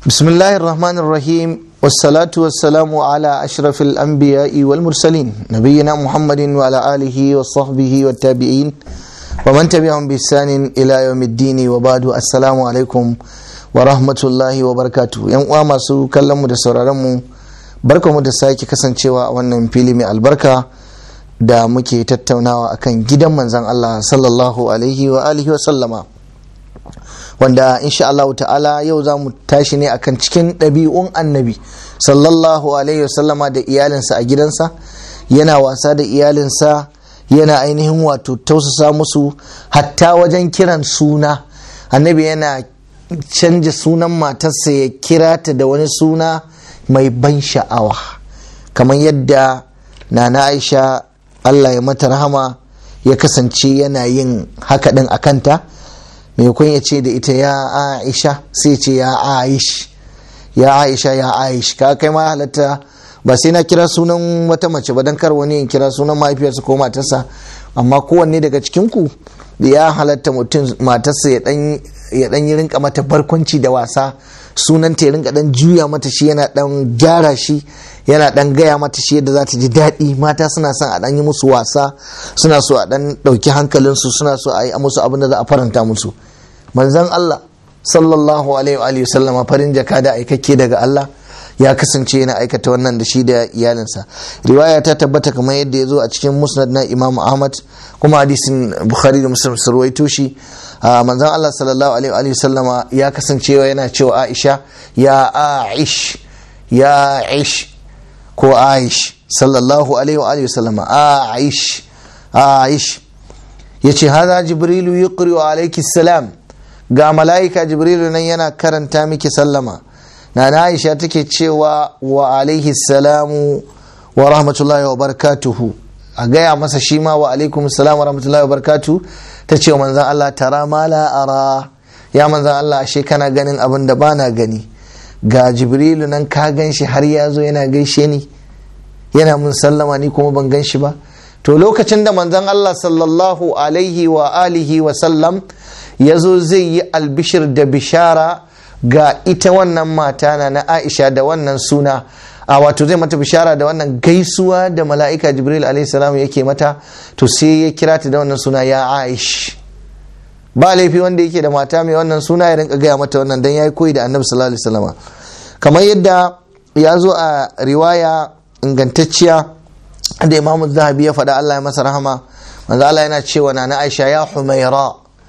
بسم الله الرحمن الرحيم والصلاة والسلام على أشرف الأنبياء والمرسلين نبينا محمد وعلى آله وصحبه والتابعين ومن تبعهم بإحسان إلى يوم الدين وبعد السلام عليكم ورحمة الله وبركاته يوم ما سو كلام da sauraronmu barkamu da sake kasancewa a wannan fili mai albarka da muke tattaunawa akan gidan manzon Allah sallallahu alaihi wa alihi wa sallama wanda insha Allah ta'ala yau za mu tashi ne akan cikin ɗabi'un annabi sallallahu alaihi wasallama da iyalinsa a gidansa yana wasa da iyalinsa yana ainihin wato tausasa musu hatta wajen kiran suna annabi yana canja sunan matarsa ya kira ta da wani suna mai ban sha'awa kamar yadda nana aisha Allah ya mata rahama ya kasance yana yin haka ɗin a kanta maimakon ya ce da ita ya aisha sai ce ya aish ya aisha ya aish ka kai ma halatta ba sai na kira sunan wata mace ba don kar wani in kira sunan mahaifiyarsa ko matarsa amma kowanne daga cikinku ya halatta mutum matarsa ya dan yi rinka mata barkwanci da wasa sunanta ya rinka dan juya mata shi yana dan gyara shi yana dan gaya mata shi yadda za ta ji daɗi mata suna son a dan yi musu wasa suna so a dan ɗauki hankalinsu suna so a yi musu abin da za a faranta musu manzon Allah sallallahu alaihi wa sallama farin jaka da aikakke daga Allah ya kasance yana aikata wannan da shi da iyalinsa riwaya ta tabbata kamar yadda ya zo a cikin musnad na imam ahmad kuma hadisin bukhari da muslim su ruwaito shi manzon Allah sallallahu alaihi wa sallama ya kasance yana cewa aisha ya aish ya aish ko aish sallallahu alaihi wa sallama aish aish yace hada jibrilu yuqri alayki salam ga mala'ika jibrilu nan yana karanta miki sallama na aisha take cewa wa alaihi salamu wa rahmatullahi wa barakatuhu a gaya masa shi ma wa alaikum salam wa rahmatullahi wa barakatuhu ta ce wa manzan Allah tara ma la ara ya manzan Allah ashe kana ganin abin da bana gani ga jibrilu nan ka gan shi har ya zo yana gaishe ni yana mun sallama ni kuma ban gan shi ba to lokacin da manzan Allah sallallahu alaihi wa alihi wa sallam ya zo zai yi albishir da bishara ga ita wannan mata na na Aisha da wannan suna a wato zai mata bishara da wannan gaisuwa da mala'ika Jibril alaihi salam yake mata to sai ya kira ta da wannan suna ya Aish ba laifi wanda yake da mata mai wannan suna ya rinka gaya mata wannan dan yayi koyi da Annabi sallallahu alaihi wasallam kamar yadda ya zo a riwaya ingantacciya da Imam Zahabi ya faɗa Allah ya masa rahama manzo Allah yana cewa na Aisha ya Humaira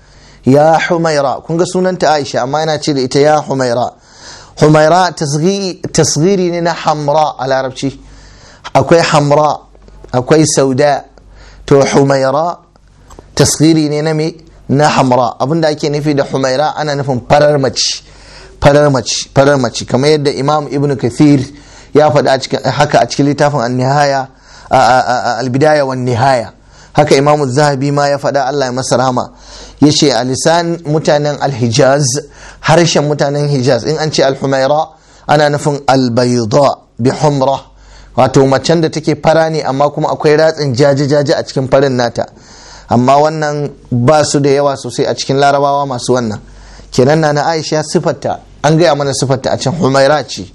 ya humaira kun ga sunanta aisha amma yana ce da ita ya humaira humaira tasghiri ne na hamra a larabci akwai hamra akwai sauda to humaira tasghiri ne na me na hamra abinda ake nufi da humaira ana nufin farar mace farar mace farar mace kamar yadda imam ibn kathir ya faɗa haka a cikin littafin an-nihaya al-bidaya wan nihaya haka imamu zahabi ma ya faɗa Allah ya masa rahama ya ce a lisan mutanen alhijaz harshen mutanen hijaz in an ce alhumaira ana nufin albayda bi humra wato macen da take fara ne amma kuma akwai ratsin jaje-jaje a cikin farin nata amma wannan ba su da yawa sosai a cikin larabawa masu wannan kenan na na aisha sifarta an gaya mana sifarta a can humaira ce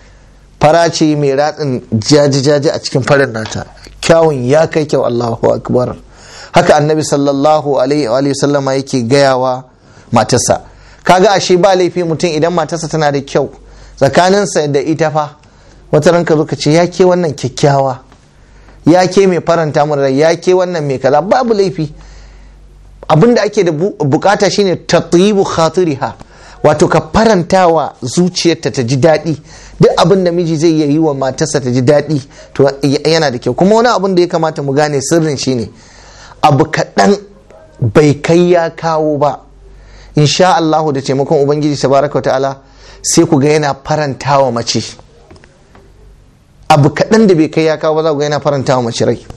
fara ce mai ratsin jaje-jaje a cikin farin nata kyawun ya kai kyau Allahu akbar haka annabi sallallahu alaihi wa sallama yake gayawa matarsa kaga ashe ba laifi mutum idan matarsa tana da kyau tsakaninsa da ita fa wata ranka zo ka ce ya ke wannan kyakkyawa ya ke mai faranta mun rai ya ke wannan mai kaza babu laifi abinda ake da bukata shine tatyibu khatiriha wato ka farantawa zuciyarta ta ji daɗi duk abin da miji zai yi wa matarsa ta ji daɗi to yana da kyau kuma wani abin da ya kamata mu gane sirrin shine abu kaɗan bai kai ya kawo ba insha Allah da taimakon ubangiji tabaraka wa ta'ala sai ku ga yana faranta wa mace abu kaɗan da bai kai ya kawo ba za ku ga yana faranta wa mace rai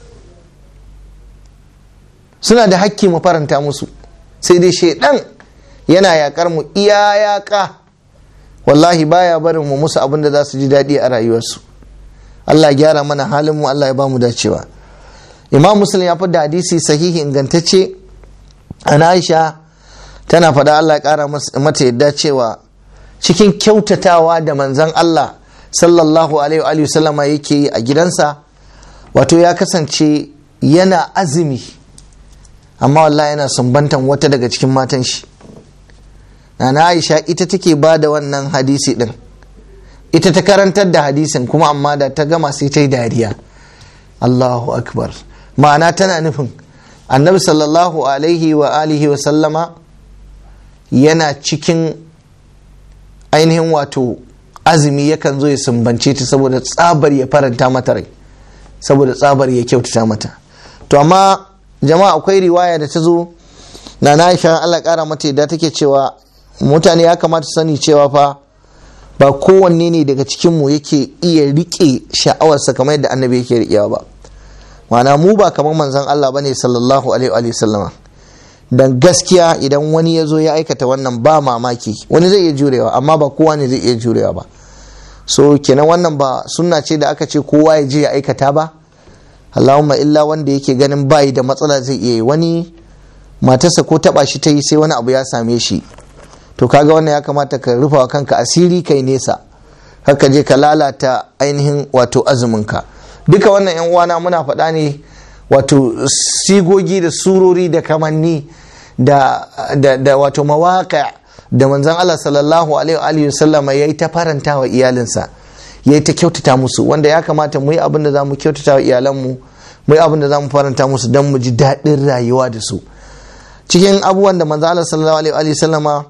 suna da hakki mu faranta musu sai dai shaidan yana yakar mu iya yaka wallahi baya barin mu musu abin da za su ji daɗi a rayuwarsu Allah ya gyara mana halin mu Allah ya ba mu dacewa imam muslim ya da hadisi sahihi ingantacce an aisha tana faɗa Allah ya ƙara mata yadda cewa cikin kyautatawa da manzon Allah sallallahu alaihi wa sallama yake yi a gidansa wato ya kasance yana azumi amma wallahi yana sumbantan wata daga cikin matan shi na Aisha ita take ba da wannan hadisi din ita ta karantar da hadisin kuma amma da ta gama sai ta yi dariya Allahu akbar ma'ana tana nufin annabi sallallahu alaihi wa alihi wa sallama yana cikin ainihin wato azumi yakan zo ya sumbance ta saboda tsabar ya faranta mata rai saboda tsabar ya kyautata mata to amma jama'a akwai riwaya da ta zo na na aisha Allah kara mata yadda take cewa mutane ya kamata sani cewa fa ba kowanne ne daga cikinmu yake iya rike sha'awarsa kamar yadda annabi yake riƙewa ba ma'ana mu ba kamar manzon Allah bane sallallahu alaihi wa sallama dan gaskiya idan wani ya zo ya aikata wannan ba mamaki wani zai iya jurewa amma ba kowa ne zai iya jurewa ba so kenan wannan ba sunna ce da aka ce kowa ya je ya aikata ba Allahumma illa wanda yake ganin bayi da matsala zai iya yi wani matarsa ko taba shi ta yi sai wani abu ya same shi to kaga wannan ya kamata ka rufa wa kanka asiri kai nesa haka je ka lalata ainihin wato azuminka duka wannan yan uwana muna faɗa ne wato sigogi da surori da kamanni da, da, da wato mawaƙa da manzon Allah sallallahu alaihi wa sallama ya yi ta faranta wa iyalinsa ya yi ta kyautata musu wanda ya kamata mu yi abin da za mu kyautata wa iyalanmu mu yi abin da za mu faranta musu don mu ji daɗin rayuwa da su cikin abubuwan da manzon Allah sallallahu alaihi wa sallama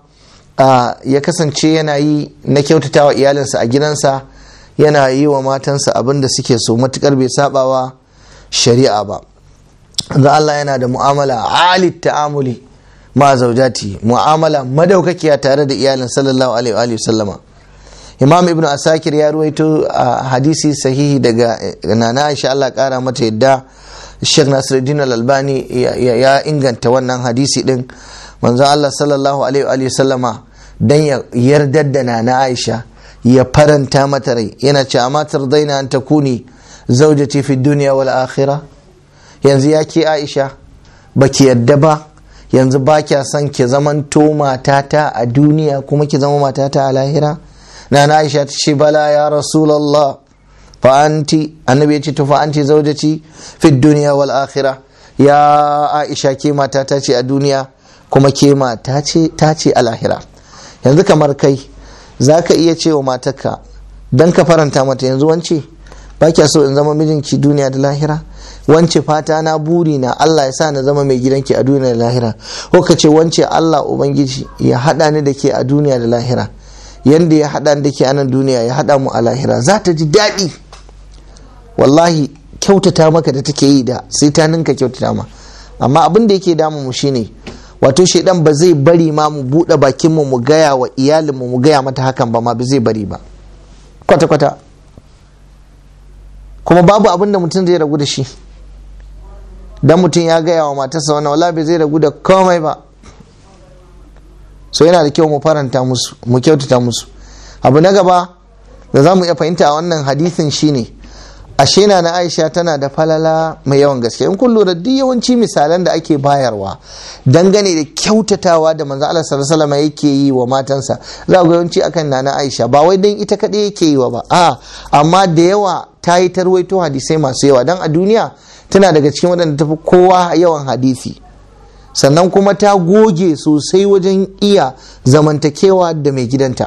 ya kasance yana yi na kyautata wa iyalinsa a gidansa yana yi wa matansa abin da suke so matukar bai sabawa shari'a ba da Allah yana da mu'amala alit ta'amuli ma zaujati mu'amala madaukakiya tare da iyalin sallallahu alaihi wa sallama imam ibnu asakir ya ruwaito a hadisi sahihi daga nana aisha Allah kara mata yadda Sheikh Nasiruddin Al-Albani ya inganta wannan hadisi din manzon Allah sallallahu alaihi wa sallama dan ya yardar da nana Aisha ya faranta mata rai yana ce amma tardaina an takuni zaujati fi dunya wal akhirah yanzu ya ke Aisha baki yadda ba yanzu ba kya son ki zamanto matata a duniya kuma ki zama matata a lahira nana Aisha ta ce bala ya rasulullah fa anti annabi ya ce to fa anti zaujati fi dunya wal akhirah ya Aisha ke matata ce a duniya kuma ke mata ce ta ce a lahira yanzu kamar kai za ka iya cewa matarka don ka faranta mata yanzu wance ba kya so in zama mijinki duniya da lahira wance fata na buri na Allah ya sa na zama mai gidanki a duniya da lahira ko ka ce wance Allah ubangiji ya haɗa ni da ke a duniya da lahira yanda ya haɗa ni da ke a nan duniya ya haɗa mu a lahira za ta ji daɗi wallahi kyautata maka da take yi da sai ta ninka kyautata ma amma abin da yake damu mu shine wato shaidan ba zai bari ma mu buɗe bakinmu mu gaya wa iyalinmu mu gaya mata hakan ba ma ba zai bari ba kwata-kwata kuma babu abin da mutum zai ragu da shi dan mutum ya gaya wa matarsa wannan wala bai zai ragu da komai ba so yana da kyau mu faranta musu mu kyautata musu abu na gaba da za mu iya fahimta a wannan hadisin shine ashe na na aisha tana da falala mai yawan gaske in kun lura duk yawanci misalan da ake bayarwa dangane da kyautatawa da manzo Allah sallallahu alaihi yake yi wa matansa za ga yawanci akan na na aisha ba wai dan ita kadai yake yi wa ba a amma da yawa ta yi tarwaito hadisai masu yawa dan a duniya tana daga cikin waɗanda tafi kowa yawan hadisi sannan kuma ta goge sosai wajen iya zamantakewa da mai gidanta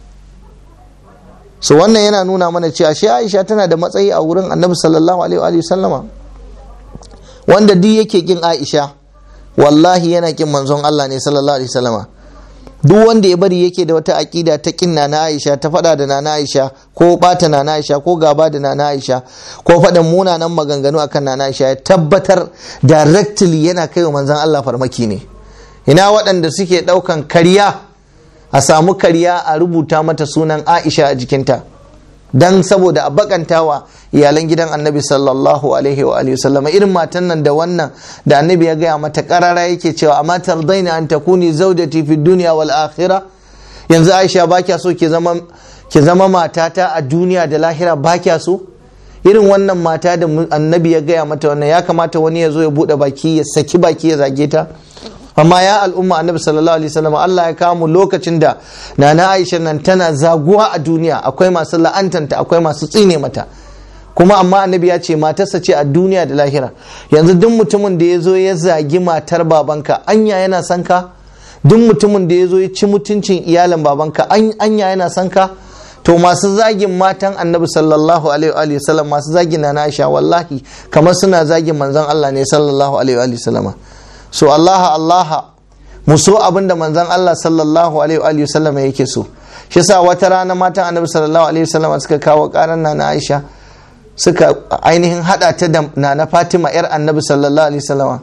so wannan yana nuna mana cewa shi aisha tana da matsayi a wurin annabi sallallahu alaihi wa sallama wanda duk yake kin aisha wallahi yana kin manzon Allah ne sallallahu alaihi sallama duk wanda ya bari yake da wata aƙida ta kin na aisha ta faɗa da nana aisha ko bata nana aisha ko gaba da nana aisha ko faɗin munanan maganganu akan nana aisha ya tabbatar directly yana kai wa manzon Allah farmaki ne ina waɗanda suke ɗaukan karya a samu karya a rubuta mata sunan aisha a jikinta dan saboda a bakantawa iyalan gidan annabi sallallahu alaihi wa alihi sallama irin matan nan da wannan da annabi ya gaya mata karara yake cewa amma tardaina an takuni zaujati fi dunya wal akhirah yanzu aisha ba kya so ki zama ki zama matata a duniya da lahira ba kya so irin wannan mata da annabi ya gaya mata wannan ya kamata wani ya zo ya bude baki ya saki baki ya zage ta amma ya al'umma annabi sallallahu alaihi wasallam Allah ya kawo mu lokacin da nana Aisha nan tana zaguwa a duniya akwai masu la'antanta akwai masu tsine mata kuma amma annabi ya ce matarsa ce a duniya da lahira yanzu duk mutumin da ya zo ya zagi matar babanka anya yana son ka duk mutumin da ya zo ya ci mutuncin iyalin babanka anya yana son ka to masu zagin matan annabi sallallahu alaihi wasallam masu zagin na Aisha wallahi kamar suna zagin manzon Allah ne sallallahu alaihi wasallama so Allah Allah mu so abinda manzon Allah sallallahu alaihi wasallama yake so shi yasa wata rana matan annabi sallallahu alaihi wasallama suka kawo karan na Aisha suka ainihin hada ta da na Fatima yar annabi sallallahu alaihi wasallama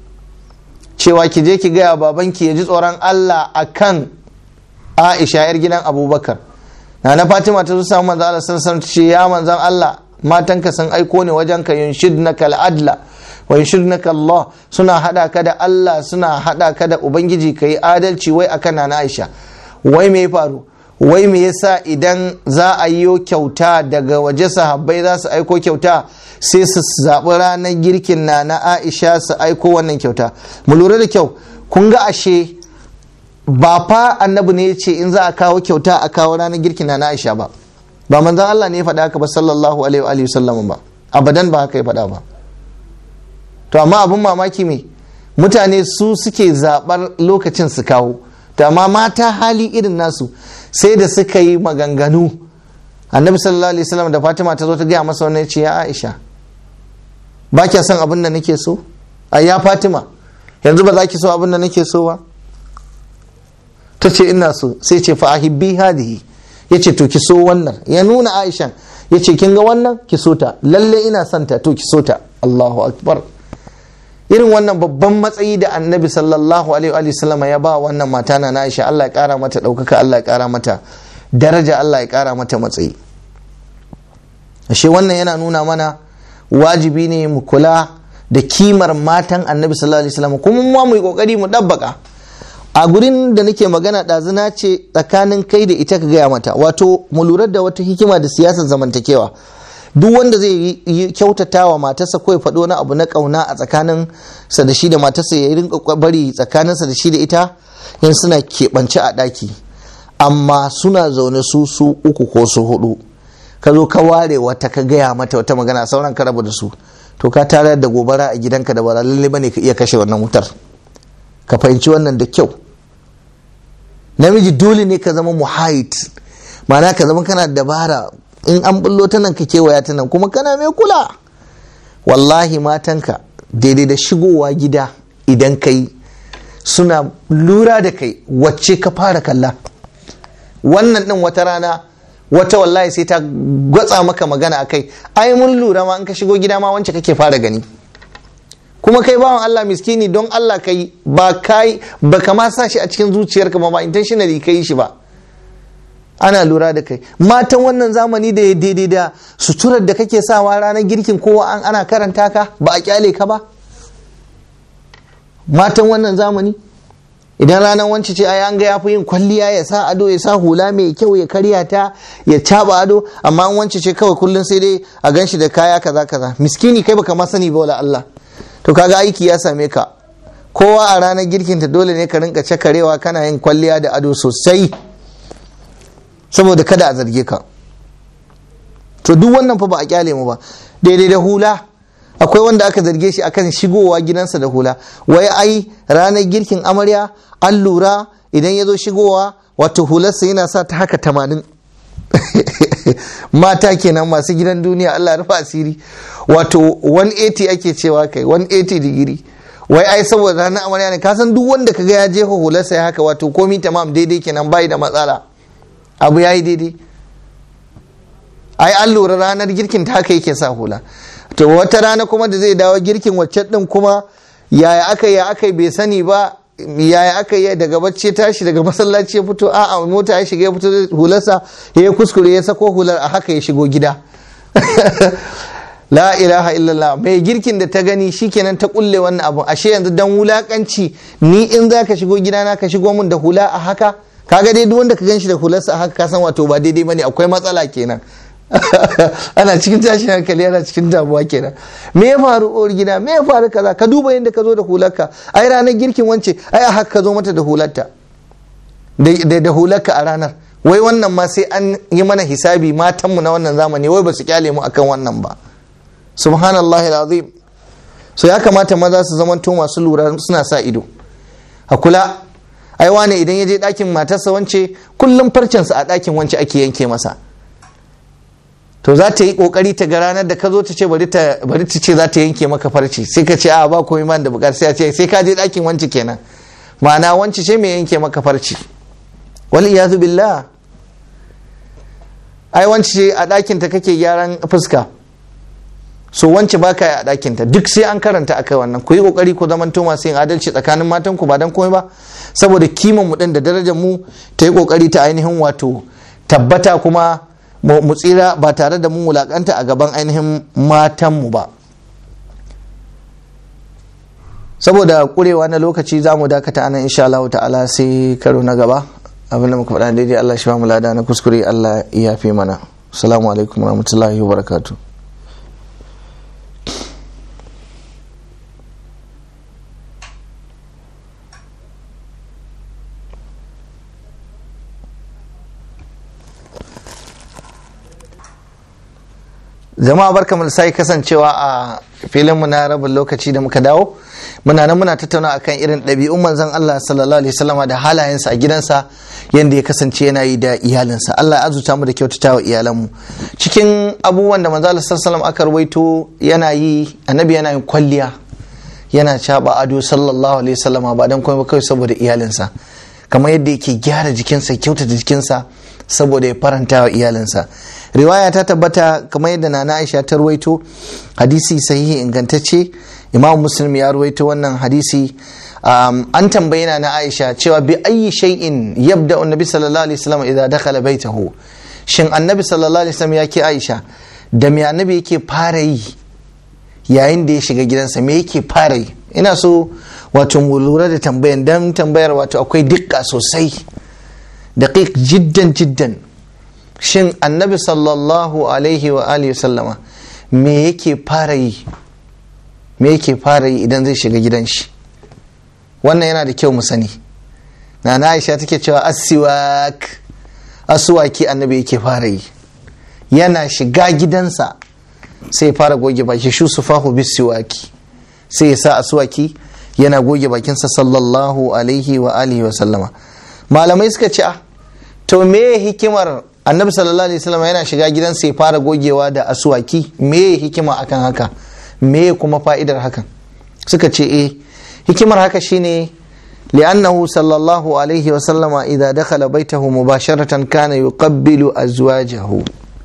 cewa ki je ki gaya babanki ya ji tsoron Allah akan Aisha yar gidan Abubakar na na Fatima ta zo samu manzo Allah sallallahu alaihi ce ya manzon Allah matanka sun aiko ne wajen ka yunshidnaka al-adla wa yunshidnaka Allah suna hada ka da Allah suna hada ka da ubangiji kai adalci wai akan na Aisha wai me ya faru wai me yasa idan za a yi kyauta daga waje sahabbai za su aiko kyauta sai su zaɓi ranar girkin na na Aisha su aiko wannan kyauta mu lura da kyau kun ga ashe ba fa annabi ne ya ce in za a kawo kyauta a kawo ranar girkin na na Aisha ba ba manzon Allah ne ya faɗa haka ba sallallahu alaihi wa sallam ba abadan ba haka ya faɗa ba to amma abin mamaki me mutane su suke zaɓar lokacin su kawo to amma mata hali irin nasu sai da suka yi maganganu annabi sallallahu alaihi wasallam da fatima ta zo ta gaya masa wannan ce ya aisha ba kya son abin da nake so a ya fatima yanzu ba za ki so abin da nake so ba ta ce ina so sai ce fa ahibbi hadihi ya ce to ki so wannan ya nuna aisha ya ce kin ga wannan ki so ta lalle ina son ta to ki so ta allahu akbar irin wannan babban matsayi da annabi sallallahu alaihi wa sallama ya ba wannan mata na Aisha Allah ya kara mata ɗaukaka Allah ya kara mata daraja Allah ya kara mata matsayi ashe wannan yana nuna mana wajibi ne mu kula da kimar matan annabi sallallahu alaihi wasallam kuma mu mu yi kokari mu dabbaka a gurin da nake magana ɗazuna ce tsakanin kai da ita ka gaya mata wato mu lura da wata hikima da siyasar zamantakewa duk wanda zai yi kyautata wa matarsa ko ya faɗo wani abu na ƙauna a tsakanin sa da shi da matarsa ya rinka bari tsakaninsa da shi da ita in suna keɓance a ɗaki amma suna zaune su su uku ko su hudu ka zo ka ware wata ka gaya mata wata magana sauran ka rabu da su to ka tare da gobara a gidanka da ba lalle bane ka iya kashe wannan wutar ka fahimci wannan da kyau namiji dole ne ka zama muhait ma'ana ka zama kana dabara in an bullo ta nan ka kewaya ta nan kuma kana mai kula wallahi matanka daidai da shigowa gida idan kai suna lura da kai wacce ka fara kalla wannan din wata rana wata wallahi sai ta gwatsa maka magana akai ai mun lura ma in ka shigo gida ma wance kake fara gani kuma kai bawan Allah miskini don Allah kai ba kai ba kama sa shi a cikin zuciyarka ba ba intentionally kai shi ba ana lura da kai matan wannan zamani da ya daidai da suturar da kake sawa ranar girkin kowa an ana karanta ka ba a kyale ka ba matan wannan zamani idan ranar wance ce ai an ga yafi yin kwalliya ya sa ado ya sa hula mai kyau ya karya ta ya caba ado amma an wance ce kawai kullum sai dai a ganshi da kaya kaza kaza miskini kai baka ma sani ba wala Allah to kaga aiki ya same ka kowa a ranar girkin ta dole ne ka rinka cakarewa kana yin kwalliya da ado sosai saboda kada a zarge ka to duk wannan fa ba a kyale mu ba daidai da hula akwai wanda aka zarge shi akan shigowa gidansa da hula wai ai ranar girkin amarya an lura idan ya zo shigowa wato hularsa yana sa ta haka tamanin mata kenan masu gidan duniya Allah rufa asiri wato 180 ake cewa kai 180 digiri wai ai saboda ranar amarya ne kasan duk wanda kaga ya jefa hularsa ya haka wato komi tamam daidai kenan bai da matsala abu ya yi daidai ai an lura ranar girkin ta haka yake sa hula to wata rana kuma da zai dawo girkin wacce din kuma yaya aka yi aka bai sani ba yaya aka yi daga bacci tashi daga masallaci ya fito a mota ya shiga ya fito hularsa ya yi kuskure ya sako hular a haka ya shigo gida la ilaha illallah mai girkin da ta gani shikenan ta kulle wannan abu ashe yanzu dan wulakanci ni in za ka shigo gidana ka shigo min da hula a haka kaga dai duk wanda ka ganshi da hularsa a haka ka san wato ba daidai bane akwai matsala kenan ana cikin tashin hankali ana cikin damuwa kenan me ya faru uwar gida me ya faru kaza ka duba yadda ka zo da hularka ai ranar girkin wance ai a haka ka zo mata da hularta da da hularka a ranar wai wannan ma sai an yi mana hisabi matanmu na wannan zamani wai ba su kyale mu akan wannan ba subhanallahi alazim so ya kamata maza su zamanto masu lura suna sa ido a kula ai wane idan ya je ɗakin matarsa wance kullum farcensa a ɗakin wance ake yanke masa to za ta yi kokari ta ga ranar da ka zo ta ce bari ta ce za ta yanke maka farci sai ka ce a ba komai man da bukar sai a ce sai ka je ɗakin wance kenan ma'ana wance ce mai yanke maka farci wal iyazu billah ai wance ce a ɗakin ta kake gyaran fuska so wance baka yi a ɗakin ta duk sai an karanta akai wannan ku yi kokari ku zamanto masu yin adalci tsakanin matan ku ba dan komai ba saboda kiman mu din da darajar mu ta yi kokari ta ainihin wato tabbata kuma mu tsira ba tare da mun wulakanta a gaban ainihin matanmu ba saboda kurewa na lokaci za mu dakata anan insha Allah ta'ala sai karo na gaba abinda muka faɗa daidai Allah shi ba mu lada na kuskure Allah ya fi mana assalamu alaikum warahmatullahi wabarakatuh jama'a barkamu da sai kasancewa a filinmu na rabin lokaci da muka dawo muna nan muna tattauna akan irin ɗabi'un manzon Allah sallallahu alaihi wasallama da halayensa a gidansa yadda ya kasance yana yi da iyalinsa Allah ya azuta mu da kyautata wa iyalanmu cikin abubuwan da manzon Allah sallallahu aka rawaito yana yi annabi yana yin kwalliya yana caba ado sallallahu alaihi wasallama ba dan komai ba kawai saboda iyalinsa kamar yadda yake gyara jikinsa kyautata jikinsa saboda ya faranta wa iyalinsa riwaya ta tabbata kamar yadda nana aisha ta ruwaito hadisi sahihi ingantacce imam muslim ya ruwaito wannan hadisi an tambayi na aisha cewa bi ayi shay'in yabda annabi sallallahu alaihi wasallam idza dakhala baitahu shin annabi sallallahu alaihi wasallam yake aisha da me annabi yake fara yi yayin da ya shiga gidansa me yake fara yi ina so wato mu lura da tambayan dan tambayar wato akwai dukka sosai daqiq jiddan jiddan shin annabi sallallahu alaihi wa alihi sallama me yake fara yi me yake fara yi idan zai shiga gidan shi wannan yana da kyau mu sani na na aisha take cewa asiwak asuwaki annabi yake fara yi yana shiga gidansa sai fara goge baki shu sufahu bisiwaki sai ya sa asuwaki yana goge bakinsa sallallahu alaihi wa alihi wa sallama malamai suka ce ah to me hikimar annabi sallallahu alaihi wasallam yana shiga gidansa ya fara gogewa da asuwaki me hikima akan haka me kuma fa'idar hakan suka ce eh hikimar haka shine li'annahu sallallahu alaihi wasallam idza dakhala baitahu mubasharatan kana yuqabbilu azwajahu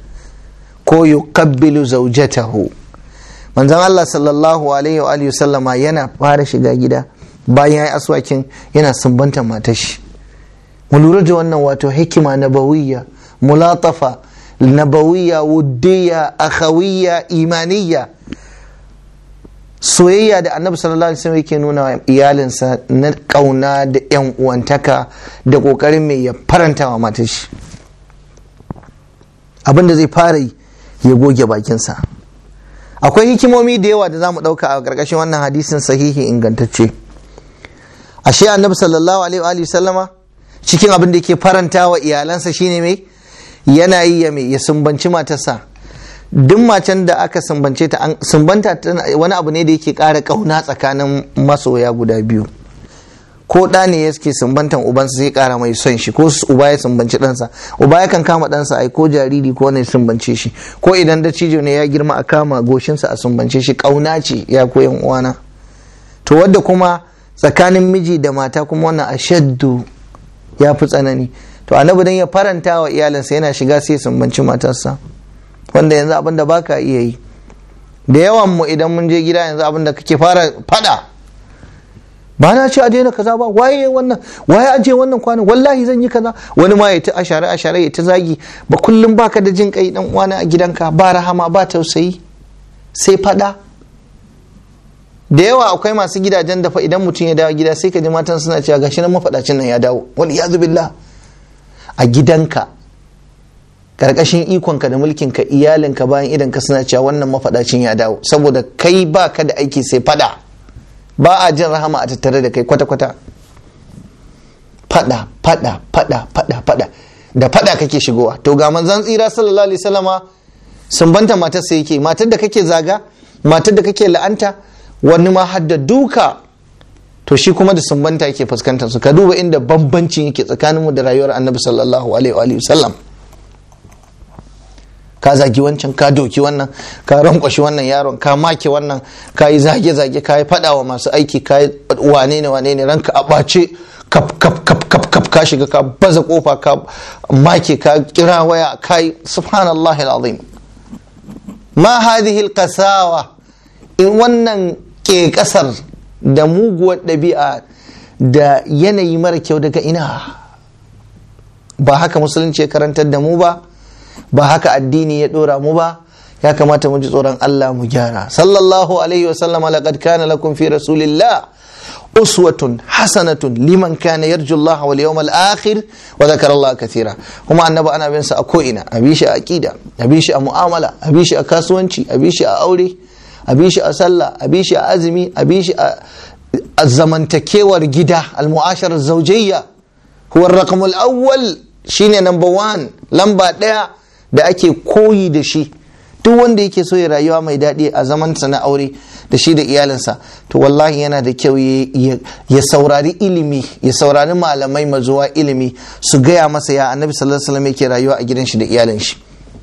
ko yuqabbilu zawjatahu manzon Allah sallallahu alaihi wa alihi wasallama yana fara shiga gida bayan ya yi aswakin yana sumbantar matar shi mu lura da wannan wato hikima nabawiyya mulatafa nabawiyya wuddiya akhawiyya imaniya soyayya da annabi sallallahu alaihi wasallam yake nuna wa iyalinsa na kauna da yan uwantaka da kokarin mai ya faranta wa matar shi abinda zai fara yi ya goge bakinsa akwai hikimomi da yawa da za mu ɗauka a ƙarƙashin wannan hadisin sahihi ingantacce ashe annabi sallallahu alaihi wa sallama cikin abin da ke faranta wa iyalansa shine mai yana yi ya mai ya sumbanci matarsa duk macen da aka sumbance ta sumbanta wani abu ne da yake ƙara ƙauna tsakanin masoya guda biyu ko ɗa ne ya suke sumbantan ubansa zai ƙara mai son shi ko uba ya sumbanci ɗansa uba ya kan kama ɗansa ai ko jariri ko ne sumbance shi ko idan da cijo ne ya girma a kama goshinsa a sumbance shi ƙauna ce ya koyan uwana to wadda kuma tsakanin miji da mata kuma wannan ashaddu ya fi tsanani to annabi dan ya faranta wa iyalinsa yana shiga sai sumbanci matarsa wanda yanzu abin da baka iya yi da yawan mu idan mun je gida yanzu abin da kake fara fada ba na ce a daina kaza ba waye wannan waye aje wannan kwanan wallahi zan yi kaza wani ma ya ta ashare ashare ya ta zagi ba kullum baka da jin kai dan uwana a gidanka ba rahama ba tausayi sai fada da yawa akwai masu gidajen da fa idan mutum ya dawo gida sai ka ji matan suna cewa gashi nan mafadacin nan ya dawo wal iyazu billah a gidanka karkashin ikonka da mulkinka iyalinka bayan idan ka suna cewa wannan mafaɗacin ya dawo saboda kai ba ka da aiki sai fada ba a jin rahama a tattare da kai kwata-kwata fada fada fada fada fada da fada kake shigowa to ga manzon tsira sallallahu alaihi wasallama sun banta matar sai yake matar da kake zaga matar da kake la'anta wani ma hadda duka to shi kuma da sumbanta yake fuskantar su ka duba inda bambancin yake tsakaninmu da rayuwar annabi sallallahu alaihi wa sallam ka zagi wancan ka doki wannan ka rankwashi wannan yaron ka make wannan ka yi zage-zage ka yi fada wa masu aiki ka yi wane ne wane ne ranka a ɓace kap kap kap kap kap ka shiga ka baza kofa ka make ka kira waya ka yi subhanallah alazim ma hadhihi alqasawa in wannan ke kasar da muguwar ɗabi'a da yanayi mara kyau daga ina ba haka musulunci ya karantar da mu ba ba haka addini ya ɗora mu ba ya kamata mu ji tsoron Allah mu gyara sallallahu alaihi wa sallama laqad kana lakum fi rasulillah uswatun hasanatun liman kana yarju Allah wal yawmal akhir wa dhakara Allah kathira kuma annabi ana bin sa a ko ina a bi shi a aqida a bi shi a mu'amala a bi shi a kasuwanci a bi shi a aure a bi shi a sallah a bi shi a azumi a bi shi a zamantakewar gida al-mu'ashar zawjiyya huwa ar-raqam al-awwal shine number one lamba daya da ake koyi da shi duk wanda yake so ya rayuwa mai daɗi a zamansa na aure da shi da iyalinsa to wallahi yana da kyau ya saurari ilimi ya saurari malamai mazuwa ilimi su gaya masa ya annabi sallallahu alaihi wasallam yake rayuwa a gidan shi da iyalin shi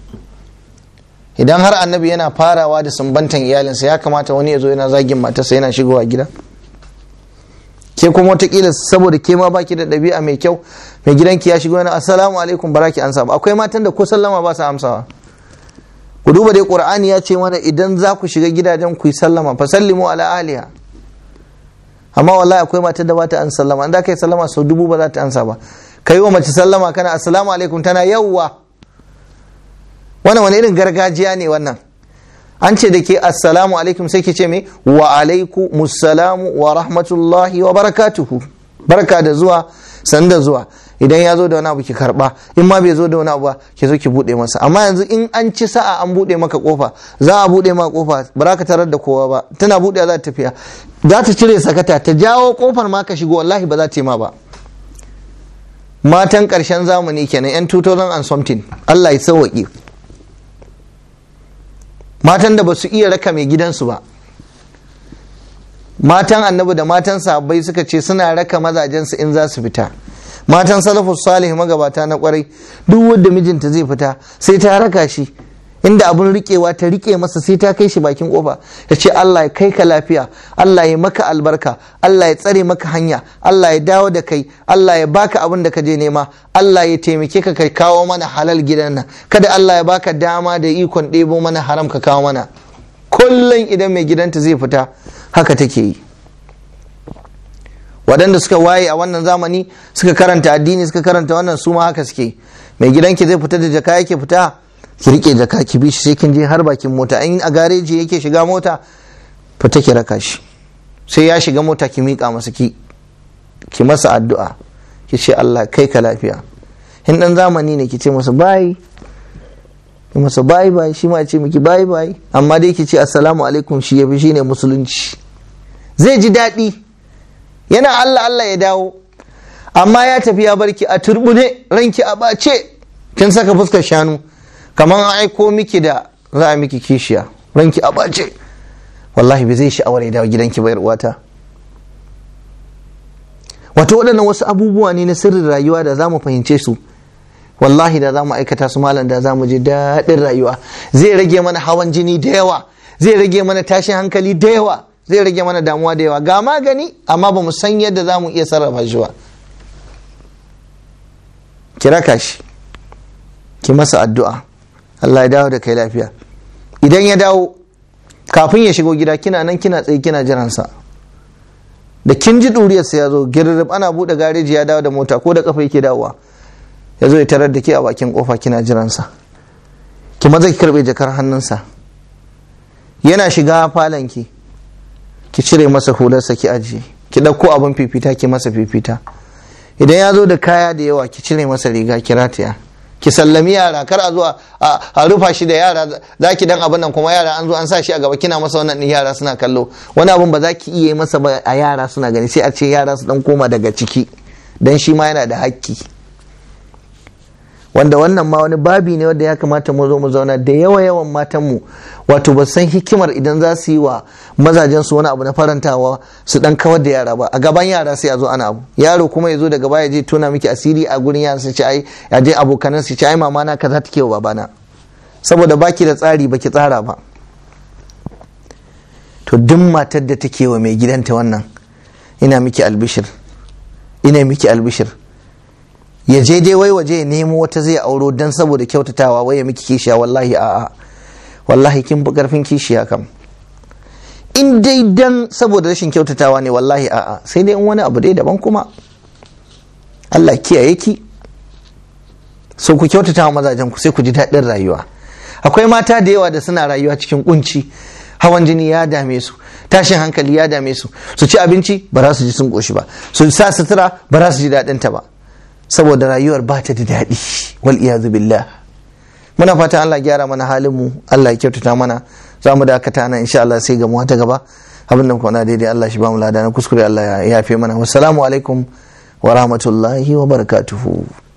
idan har annabi yana farawa da sumbantan iyalinsa ya kamata wani ya zo yana zagin matarsa yana shigowa gida ke kuma watakila saboda ke ma baki da ɗabi'a mai kyau mai gidanki ya shigo yana assalamu alaikum baraki an ba akwai matan da ko sallama ba su amsawa ku duba dai qur'ani ya ce mana idan za ku shiga gidajen ku yi sallama fa sallimu ala aliha amma wallahi akwai matan da ba ta an sallama an da kai sallama sau dubu ba za ta ansa ba kai wa mace sallama kana assalamu alaikum tana yawwa wannan wani irin gargajiya ne wannan an ce da ke assalamu alaikum sai ke ce mai wa alaiku mussalamu wa rahmatullahi wa barakatuhu barka da zuwa sanda zuwa idan ya zo da wani abu ki karba in ma bai zo da wani abu ba ki zo ki bude masa amma yanzu in an ci sa'a an bude maka kofa za a bude maka kofa ba za ka tarar da kowa ba tana bude za ta tafiya za ta cire sakata ta jawo kofar ma ka shigo wallahi ba za ta yi ma ba matan karshen zamani kenan yan 2000 and something Allah ya sauwaƙe matan da ba su iya raka mai gidansu ba matan annabi da matan sahabbai suka ce suna raka mazajensu in za su fita matan salafus salih magabata na kwarai duk wanda mijinta zai fita sai ta raka shi inda abun rikewa ta rike masa sai ta kai shi bakin kofa ta ce Allah ya kai ka lafiya Allah ya maka albarka Allah ya tsare maka hanya Allah ya dawo da kai Allah ya baka abin da ka je nema Allah ya taimake ka kai kawo mana halal gidan nan kada Allah ya baka dama da ikon ɗebo mana haram ka kawo mana kullum idan mai gidanta zai fita haka take yi waɗanda suka waye a wannan zamani suka karanta addini suka karanta wannan su ma haka suke mai gidanki zai fita da jaka yake fita ki rike jaka ki bi shi sai kin je har bakin mota in a gareji yake shiga mota fita ki raka shi sai ya shiga mota ki miƙa masa ki ki masa addu'a ki ce Allah kai ka lafiya in dan zamani ne ki ce masa bai ki masa bai bai shi ma ce miki bai bai amma dai ki ce assalamu alaikum shi yafi shine musulunci zai ji daɗi yana Allah Allah ya dawo amma ya tafi ya barki a turbune ranki a bace kin saka fuskar shanu kamar an aiko miki da za a miki kishiya ranki a bace wallahi bai zai sha'awar ya dawo gidanki bayar uwata wato waɗannan wasu abubuwa ne na sirrin rayuwa da za mu fahimce su wallahi da za mu aikata su malam da za mu ji daɗin rayuwa zai rage mana hawan jini da yawa zai rage mana tashin hankali da yawa zai rage mana damuwa da yawa ga magani amma ba mu san yadda za mu iya sarrafa shi ba ki raka shi ki masa addu'a Allah ya dawo da kai lafiya idan ya dawo kafin ya shigo gida kina nan kina tsaye kina jiransa da kin ji ɗuriyarsa ya zo girrib ana buɗe gareji ya dawo da mota ko da kafa yake dawowa ya zo ya tarar da ke a bakin kofa kina jiransa ki maza ki karɓe jakar hannunsa yana shiga falonki ki cire masa hularsa ki ajiye ki ɗauko abin fifita ki masa fifita idan ya zo da kaya da yawa ki cire masa riga ki rataya ki sallami yara kar a zo a rufa shi da yara za ki dan abin nan kuma yara an zo an sa shi a gaba kina masa wannan din yara suna kallo wani abin ba za ki iya masa ba a yara suna gani sai a ce yara su dan koma daga ciki dan shi ma yana da hakki wanda wannan ma wani babi ne wanda ya kamata mu zo mu zauna da yawa yawan matan mu wato ba san hikimar idan za su yi wa mazajen su wani abu na farantawa su dan kawar da yara ba a gaban yara sai a zo ana abu yaro kuma ya zo daga baya je tona miki asiri a gurin yara su ce ai ya je abokanan su ce ai mama na kaza take wa babana saboda baki da tsari baki tsara ba to duk matar da take wa mai gidanta wannan ina miki albishir ina miki albishir ya je dai wai waje ya nemo wata zai auro dan saboda kyautatawa wai ya miki kishiya wallahi a'a wallahi kin fi karfin kishiya kam in dai dan saboda rashin kyautatawa ne wallahi a'a sai dai in wani abu dai daban kuma Allah kiyaye ki so ku kyautata wa mazajen ku sai ku ji daɗin rayuwa akwai mata da yawa da suna rayuwa cikin kunci hawan jini ya dame su tashin hankali ya dame su su ci abinci ba za su ji sun ƙoshi ba su sa sutura ba za su ji daɗin ta ba saboda rayuwar ba ta da daɗi wal iyazu billah muna fata Allah gyara mana halin mu Allah ya kyautata mana za mu dakata nan insha Allah sai ga mu ta gaba abin da kuma daidai Allah shi ba mu lada na kuskure Allah ya yafe mana wassalamu alaikum wa rahmatullahi wa barakatuhu